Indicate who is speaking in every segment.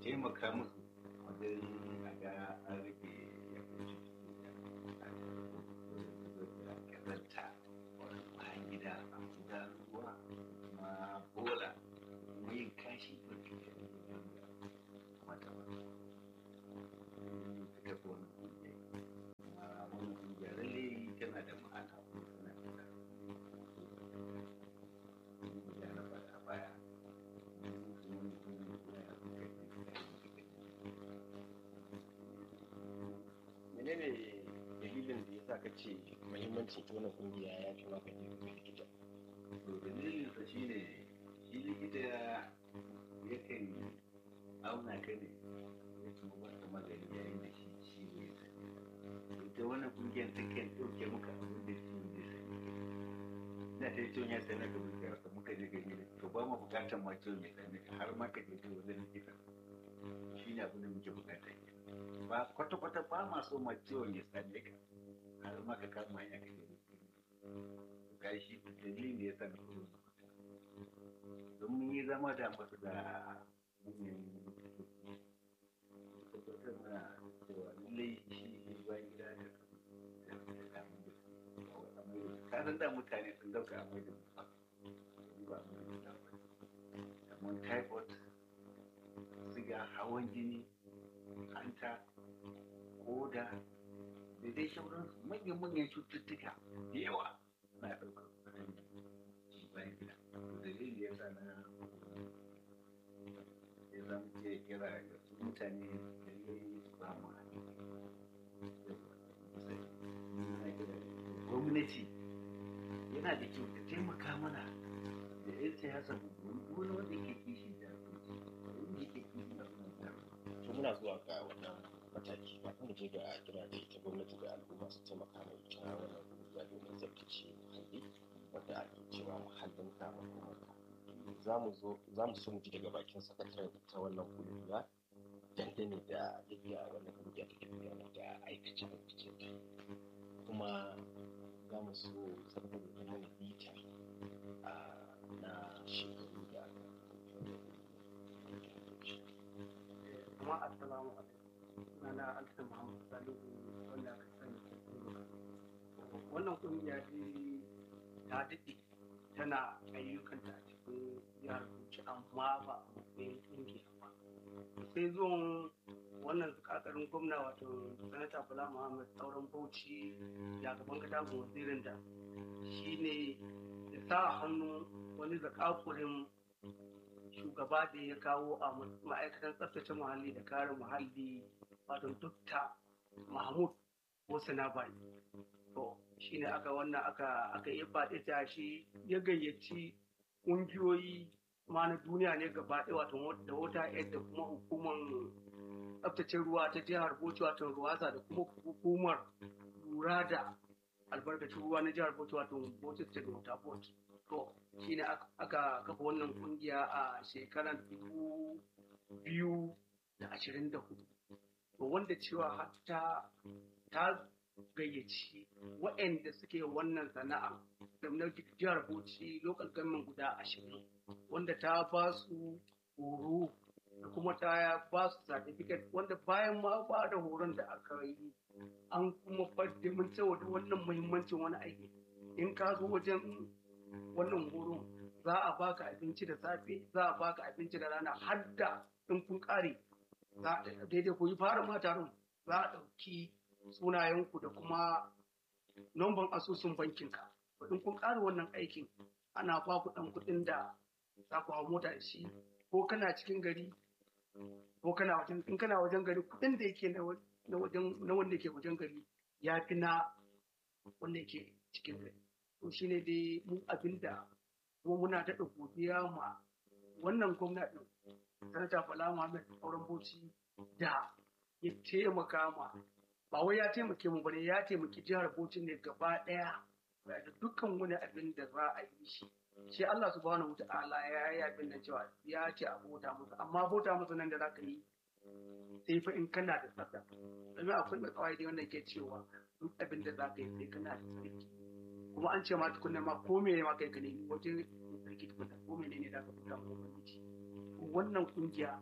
Speaker 1: taimaka musu wajen a ga an rage yawancin cututtuka kazanta bayan gida a guda ruwa kuma bola kuma yin kashi mafi mata ba ta kafa wani kungiya kuma wani kungiya lalle tana da ma'ana kuma tana da kungiya na baya baya
Speaker 2: menene dalilin da ya sa ka ce muhimmancin ita wannan kungiya ya fi maka ne ga likita
Speaker 1: to dalilin sa shine shi likita yakan auna ka ne ya kuma baka magani yayin da shi ciwo ya sani ita wannan kungiyar ta kan ɗauke maka abin da ciwo zai sani da ta yi ciwon ya sani ka muka rasa muka je gani da to ba mu bukatar ma ciwon ya sani ka har ma ka je ta wajen likita shi ne abin da muke bukata ba kwata-kwata ba ma so ma ciwon ya sani ka har ma ka kama hanya ka je ga shi dalilin da ya sa na fito don mun yi zama da masu da manyan tabbatar mana cewa lallai shi ne ba gida da ka san da mutane sun dauka amai da ba amai da kamar typhoid siga hawan jini hanta koda da dai sauransu manyan-manyan cututtuka da yawa na ɗaukar shi bayan gida dalilin da ya sa na ya zama ce kira ga su mutane da yi su ba mu gwamnati yana da kyau ta taimaka mana da yan siyasa wani wanda ke kishi da wanda ke kishi da
Speaker 2: to muna zuwa ga wannan mataki kafin mu je ga kira da ita gwamnati da al'umma su taimaka mai ita wannan kungiya domin tsabtace muhalli wanda ake cewa muhallin ka makomarka za mu zo za mu so mu ji daga bakin sakataren ita wannan kungiya dangane da yadda wannan kungiya take gudanar da aikace aikace kuma za mu so saboda da mana bita na shekaru da aka
Speaker 3: kuma assalamu alaikum sunana alta muhammad salihu wanda aka sani wannan kungiya dai ta daɗe tana ayyukanta a cikin jihar Bauchi amma ba a matsayin kungiya ba sai zuwan wannan kakarin gwamna wato sanata bala muhammad sauran bauchi ya gaban katagun wazirin da shine ya sa hannu wani zakakurin shugaba da ya kawo a ma'aikatan tsaftace muhalli da kare muhalli wato dukta mahmud na bai to shine aka wannan aka aka yi faɗi ta shi ya gayyaci ƙungiyoyi ma na duniya ne gaba ɗaya wato da wata yadda kuma hukumar tsaftace ruwa ta jihar bauchi wato ruwasa da kuma hukumar lura da albarkacin ruwa na jihar bauchi wato bauchi state water board to shine aka kafa wannan kungiya a shekarar dubu biyu da ashirin da hudu to wanda cewa hatta ta gayyaci waɗanda suke wannan sana'a da na jihar bauchi local government guda ashirin wanda ta ba su horo da kuma ta ba su certificate wanda bayan ma ba da horon da aka yi an kuma fadda mun saboda wannan muhimmancin wani aiki in ka zo wajen wannan horo za a baka abinci da safe za a baka abinci da rana har da in kun kare daidai ku yi fara ma taron za a ɗauki sunayenku da kuma nomban asusun bankinka in kun kare wannan aikin ana ba ku ɗan kuɗin da za ku hau mota da shi ko kana cikin gari ko kana wajen in kana wajen gari kuɗin da yake na wajen na wanda ke wajen gari ya fi na wanda yake cikin gari to shine dai mu abin da kuma muna daɗa godiya ma wannan gwamnati sanata bala muhammad auren bauchi da ya taimaka ma ba wai ya taimake mu bane ya taimaki jihar bauchi ne gaba ɗaya da dukkan wani abin da za a yi shi shi Allah subhanahu wa ta'ala ya yi abin da cewa ya ce a bauta musu amma bauta musu nan da za ka yi sai fa in kana da tsafta domin akwai mai kawai da wanda ke cewa duk abin da za ka yi sai kana da tsarki kuma an ce ma tukunna ma ko me ma kai ka nemi wajen tsarki tukunna ko me ne da ka fita mu ubangiji wannan kungiya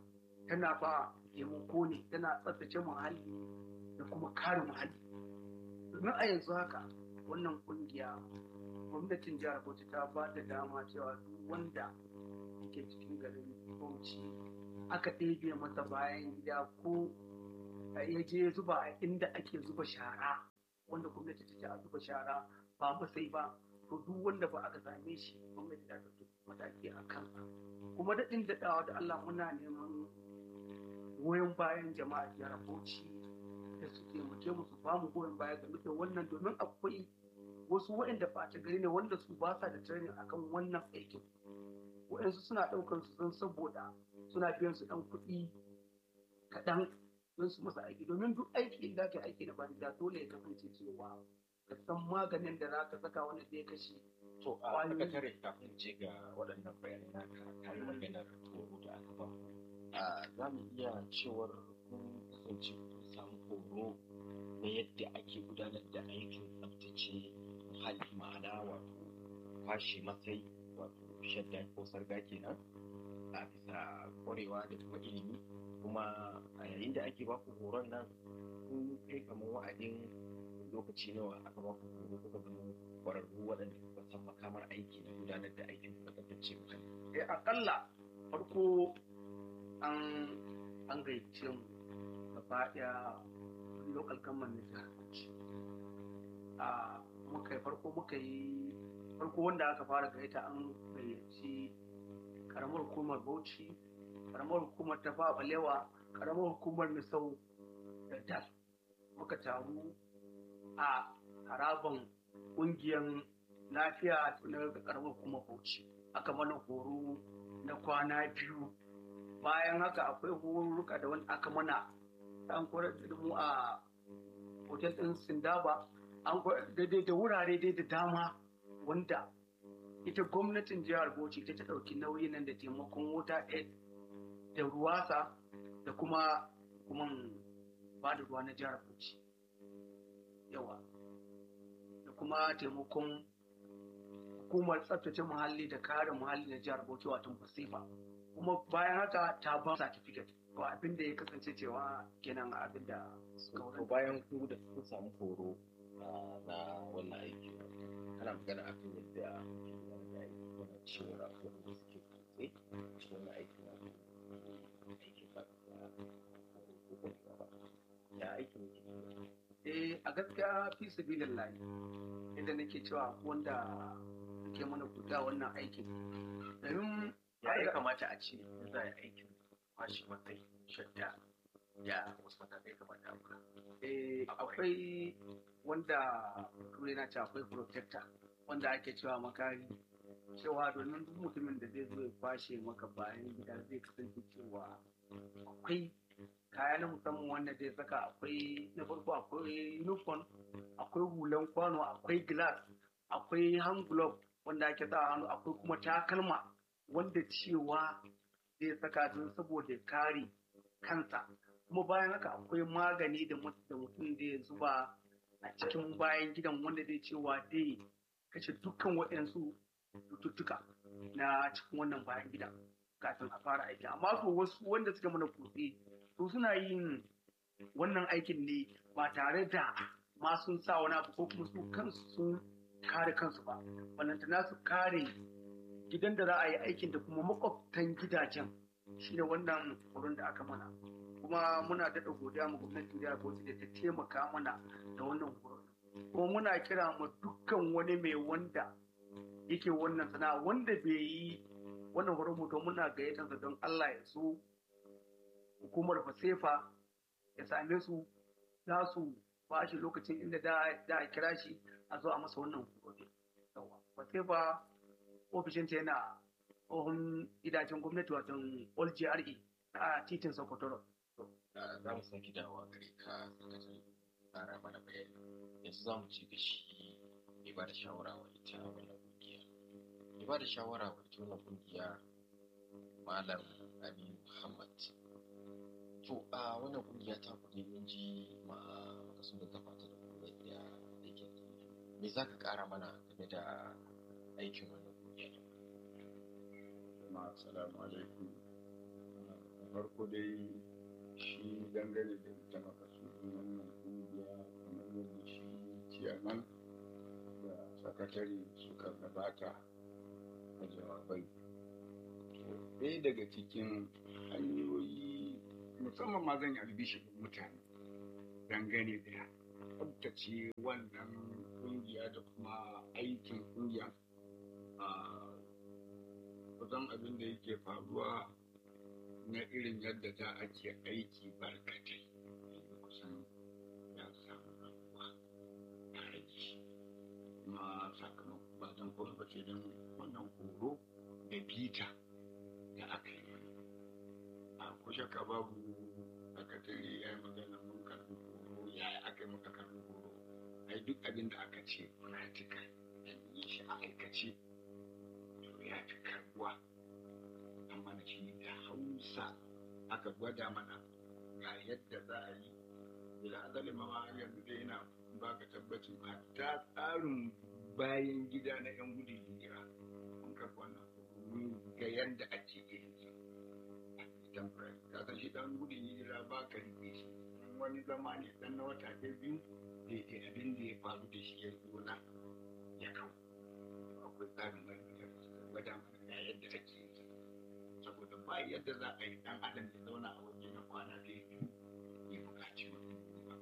Speaker 3: tana ba taimako ne tana tsaftace muhalli da kuma kare muhalli domin a yanzu haka wannan kungiya gwamnatin jihar bauchi ta ba da dama cewa duk wanda ke cikin garin bauchi aka ɗebe masa bayan gida ko ya je zuba a inda ake zuba shara wanda gwamnati ta ce a zuba shara ba masai ba to duk wanda ba aka same shi gwamnati ta ɗauki mataki a kansa kuma daɗin daɗawa da Allah muna neman goyon bayan jama'a jihar Bauchi da su taimake mu su ba mu goyon baya game da wannan domin akwai wasu waɗanda ɓata gari ne wanda su ba sa da training akan wannan aikin waɗansu suna ɗaukar su don saboda suna biyan su ɗan kuɗi kaɗan don su masa aiki domin duk aiki in da ka aiki na banza dole ya kasance cewa ka san maganin da za ka saka wanda zai kashe
Speaker 2: to a aka tare kafin je ga waɗannan bayanai naka tare maganar horo da aka ba a za mu iya cewar kun kasance kun samu horo na yadda ake gudanar da aikin tsaftace muhalli ma'ana wato kwashe matsayi wato shadda ko sarga kenan a bisa ƙwarewa da kuma ilimi kuma a yayin da ake baku horon nan kun kai kamar wa'adin lokaci nawa aka baku horo kuka zama ƙwararru waɗanda suka san makamar aiki na gudanar da aikin na tsaftace muhalli.
Speaker 3: Eh akalla farko an an gaice mu gaba ɗaya local government na jihar Bauchi. A muka farko muka yi farko wanda aka fara gaita an gayyaci karamar hukumar Bauchi, karamar hukumar ta Balewa, karamar hukumar Misau da Dal. Muka taru a haraban ƙungiyar lafiya na karamar hukumar Bauchi. Aka mana horo na kwana biyu. Bayan haka akwai horuka da wani aka mana an koyar da mu a hotel ɗin Sindaba, an koyar daidai da wurare dai da dama wanda ita gwamnatin jihar Bauchi ta ta ɗauki nauyin nan da taimakon wuta da ruwasa da kuma kuma ba da ruwa na jihar Bauchi. Yawa. Da kuma taimakon hukumar tsaftace muhalli da kare muhalli na jihar Bauchi wato Basifa. Kuma bayan haka ta ba certificate. To abin da ya kasance cewa kenan abin da
Speaker 2: To bayan ku da kun samu horo na wannan aiki ana magana akan yadda ake gudanar da aiki wannan cewa waɗanda suke kutse cikin wannan aiki na aikin ba ko ko ba ya aikin yake
Speaker 3: Eh a gaskiya fi sabilillahi inda nake cewa wanda ke mana kuta wannan aikin domin
Speaker 2: ya ya kamata a ce in za a yi aikin kwashe matsayi shadda ya wasu matakai kamata a kula
Speaker 3: eh, akwai wanda turai na ce akwai protector wanda ake cewa makari cewa domin duk mutumin da zai zo ya kwashe maka bayan gida zai kasance cewa akwai kaya na musamman wanda zai saka akwai na farko akwai uniform akwai hulan kwano akwai glass akwai hand glove wanda ake sa hannu akwai kuma takalma wanda cewa zai saka don saboda kare kansa kuma bayan haka akwai magani da mutum zai zuba a cikin bayan gidan wanda zai cewa zai kashe dukkan waɗansu cututtuka na cikin wannan bayan gida kafin a fara aiki amma ko wasu wanda suka mana kutse su suna yin wannan aikin ne ba tare da ma sun sa wani abu ko kuma su kansu sun kare kansu ba balantana su kare gidan da za a yi aikin da kuma makwabtan gidajen shi ne wannan horon da aka mana kuma muna daɗa godiya ma gwamnatin jihar Bauchi da ta taimaka mana da wannan horon kuma muna kira ma dukkan wani mai wanda yake wannan sana'a wanda bai yi wannan horon mu to muna gayyatansa don Allah ya so hukumar fasefa ya same su za su ba shi lokacin inda da a kira shi a zo a masa wannan horo fasefa ofishinta yana tsohon gidajen gwamnati wato old GRE a titin Sokoto.
Speaker 2: Za mu sake dawowa gare ka sakatare tsara mana bayani. Yanzu za mu ci da shi mai ba da shawara wa ita wannan kungiya. Mai ba da shawara wa ita wannan kungiya Malam Aminu Muhammad. To a wannan kungiya ta kuɗi mun ji ma makasu da gabata da kuma yadda aikin me za ka ƙara mana game da aikin wannan kungiya?
Speaker 4: Assalamu alaikum. farko dai shi dangane da ita makasudin wannan kungiya kamar yadda shi ciyaman da sakatare suka gabata a jawabai ɗaya daga cikin hanyoyi musamman ma zan yi albishin mutane dangane da tsabtace wannan kungiya da kuma aikin kungiya a kusan abin da yake faruwa na irin yadda za a ke aiki barkatai yanzu kusan ya samu rabuwa tare da shi kuma sakamakon ba don kuma ba sai don wannan horo da bita da aka yi a kushe ka babu sakatare ya yi magana mun karbi horo ya aka yi muka karbi horo ai duk abin da aka ce practical da yi shi a aikace to ya fi karbuwa amma na shi da hausa aka gwada mana ga yadda za a yi da azali ma yanzu dai yana baka tabbacin hatta tsarin bayan gida na yan gudun hijira mun karɓi wannan mun ga yadda ake yin sa idan ka san shi dan gudun hijira ba ka rike shi wani zama ne dan na wata ɗaya biyu daidai abin da ya faru da shi ya zo na ya kawo akwai tsarin bayan gida da suka gwada mana ga yadda ake yin sa saboda ba yadda za a yi dan adam ya zauna a waje na kwana ɗaya biyu ya buƙaci mutum ba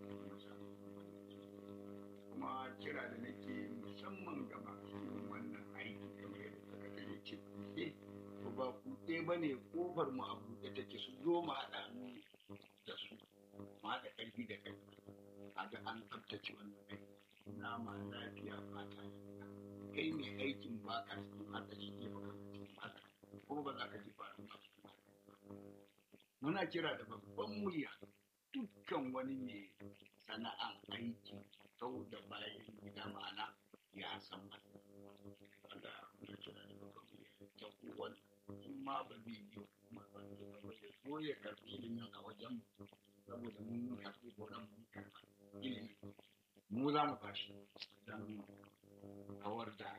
Speaker 4: kuma kira da nake musamman ga masu yin wannan aiki kamar yadda sakatare ya ce kuɗe to ba kuɗe ba ne ƙofar mu a buɗe take su zo mu haɗa mu da su mu haɗa ƙarfi da ƙarfi a ga an tsabtace wannan aiki nama lafiya fata kai mai aikin ba ka cikin haɗari ke ba ka cikin haɗari ko ba za ka ji ba muna kira da babban murya dukkan wani mai sana'an aiki sau da bayan gida ma'ana ya san wanda muna kira da babban murya ta kowane in ma ba zai yi kuma ba zai ba ya zo ya karɓi ilimin a wajen saboda mun karɓi gonan mun karɓa ilimi mu za mu bashi don kawar da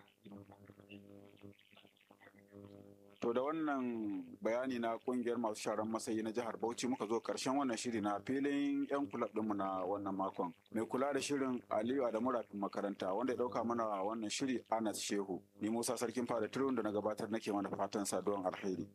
Speaker 5: To da wannan bayani na kungiyar masu sharan masayi na jihar Bauchi muka zo karshen wannan shiri na filin 'yan kulab ɗinmu na wannan makon. Mai kula da shirin Aliyu Adamu Rafin makaranta wanda ya ɗauka mana wannan shiri Anas Shehu. Ni Musa Sarkin Fada Turun da na gabatar nake mana fatan saduwan alheri.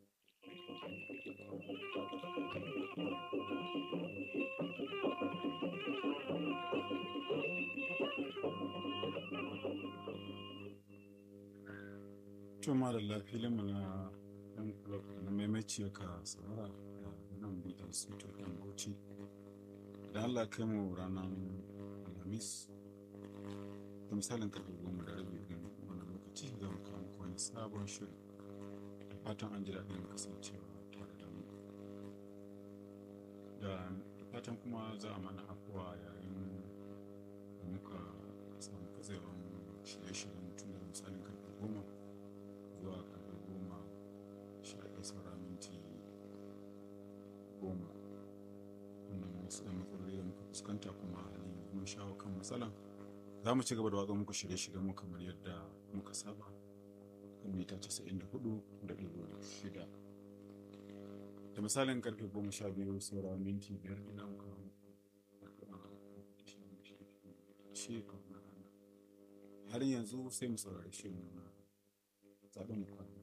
Speaker 5: Tuma da lafilinmu na ɗan club na maimaci ka saurara da nan bitar sito ɗan bauchi da Allah kai mu ranar alhamis da misalin karfe goma da rabi ɗin wani lokaci za mu kawo muku wani sabon shiri da fatan an ji daɗin kasancewa tare da mu da fatan kuma za a mana afuwa yayin da muka samu katsewan shirye-shiryen tun da misalin karfe goma zuwa karfe goma sha ɗaya saura minti goma wannan wasu ɗan matsaloli da muka fuskanta kuma halin yanzu mun shawo kan matsalan za mu ci gaba da watsa muku shirye-shiryen mu kamar yadda muka saba kan mita casa'in da hudu da ɗigo shida da misalin karfe goma sha biyu saura minti biyar ina muka shi har yanzu sai mu saurari shi na zaɓen mu kwana